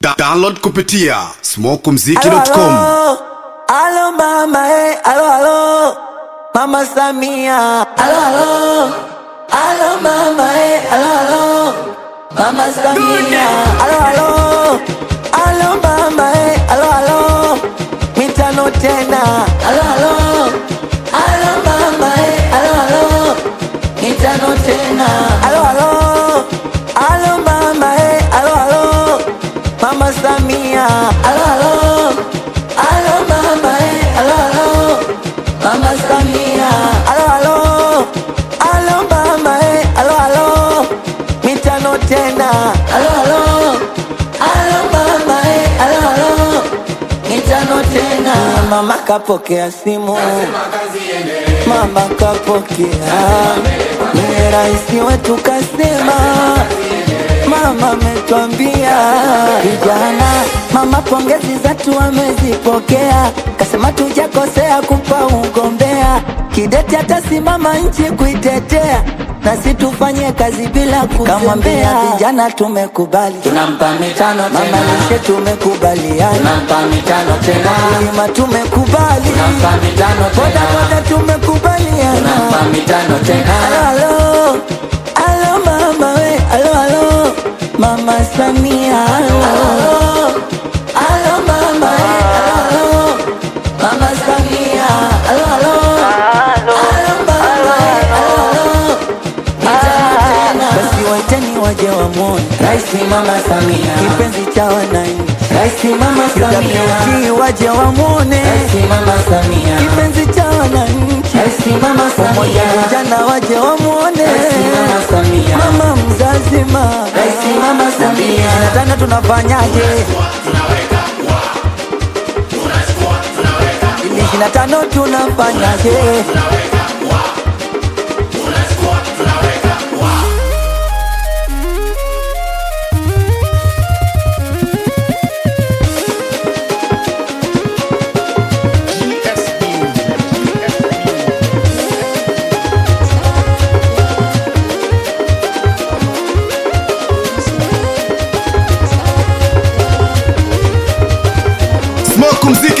Da download kupitia smokumziki.com. Alo, alo mama, eh, alo, alo, mama Samia. Alo, alo, alo mama, eh, alo, alo, mama Samia. Alo, alo, alo mama, eh, alo, alo, mitano tena. Alo, alo, alo mama, eh, alo, alo, mitano tena. Alo, alo, alo mama, eh, alo, alo, mama Samia. Alo, alo, alo mama, eh, alo, alo, mama Samia. Alo, alo, alo mama, eh, alo, alo, mitano tena. Alo, alo, alo mama, eh, alo, alo, mitano tena. Mama kapokea simu, mama kapokea, ni rais wetu kasema Mama ametwambia vijana, mama pongezi zatu amezipokea, kasema tujakosea kupa ugombea, kidete atasimama nchi kuitetea, nasi tufanye kazi bila kuzembea. Vijana tumekubali, tunampa mitano mama tena, lishe tumekubaliana, tunampa mitano tena, kulima tumekubali, tunampa mitano boda tena, boda tumekubaliana. tunampa mitano tena, Alo, alo, alo mama we, alo, alo, mama Samia, alo, alo mama we, alo, alo, mama Samia, alo, alo, alo mama we, alo, alo, mitano tena. Basi waiteni waje wamwone Rais Mama Samia, kipenzi cha wananchi, Rais Mama Samia, UWT waje wamwone Rais Mama Samia, kipenzi cha wananchi, Rais Mama pamoja Samia, vijana waje wamwone Rais Mama Samia, mama mzazi ma Rais Mama Samia, tena tunafanyaje ili ishirini na tano tunafanyaje Smokumziki